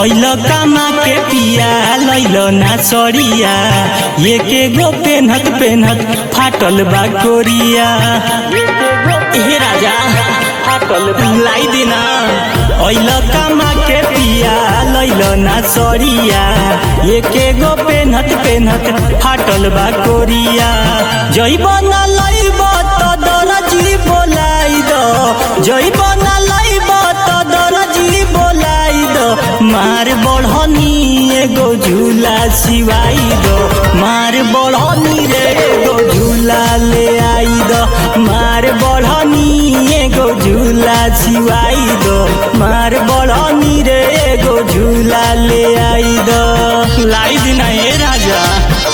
ऐल कामा के पिया लैल ना सरिया एके गो पेनहत पेनहत फाटल बा कोरिया हे राजा फाटल लाई दिना ऐल कामा के पिया लैल ना सरिया एके गो पेनहत पेनहत फाटल बा कोरिया जइब ना लइब त दरजी बोलाई द जइब ना लइब त दरजी बोलाई द मार बढ़नी एगो झूला सिवाई दो मार बढ़नी रे एगो झूला ले आई दो मार बढ़नी एगो झूला सिवाई दो मार बढ़नी रे एगो झूला ले आई दो लाई दिना ए राजा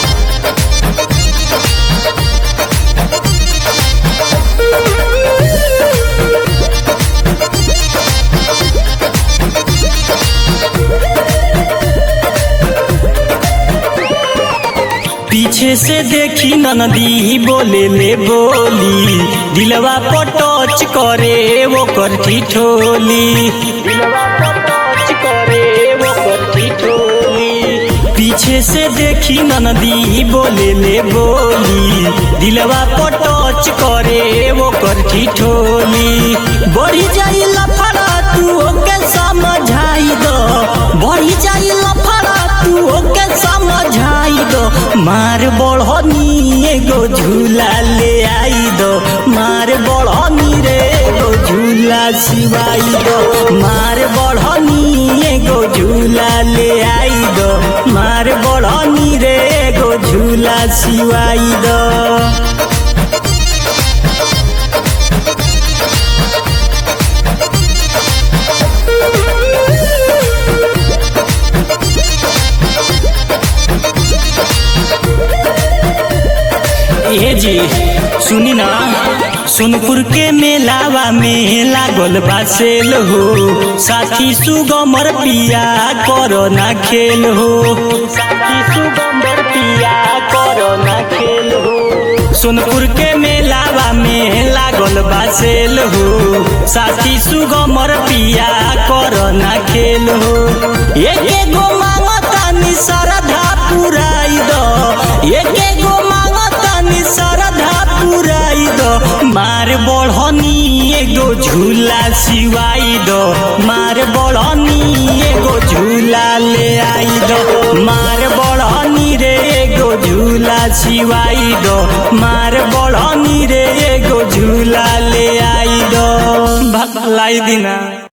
पीछे से देखी ननदी बोले ले बोली दिलवा पर टच करे वो कर ठिठोली दिलवा पर टच करे वो कर ठिठोली पीछे से देखी ननदी बोले ले बोली दिलवा पर टच करे वो कर ठिठोली बढ़ी जाई लफड़ा तू ओके समझाई दो बढ़ी जाई लफड़ा तू ओके समझाई दो मार बढ़नी एगो झूला ले आई दो मार बढ़नी रे एगो झूला सिवाई दो मार बढ़नी एगो झूला ले आई दो मार बढ़नी रे एगो झूला सिवाई दो ए जी सुनी ना सोनपुर के मेलावा में लागल बा सेल हो साथी सुगमर पिया करो ना खेल हो साथी सुगमर पिया करो ना खेल हो सोनपुर के मेलावा में लागल बा सेल हो साथी सुगमर पिया करो ना खेल हो एके गो मांगतानी श्रद्धा पुराई दो एके गो मांगतानी श्रद्धा पुराई दो मार बढ़नी एगो झूला सिवाई दो मार बढ़नी एगो झूला ले आई दो मार बढ़नी रे एगो झूला सिवाई दो मार बढ़नी रे एगो झूला ले आई दो भलाई दिना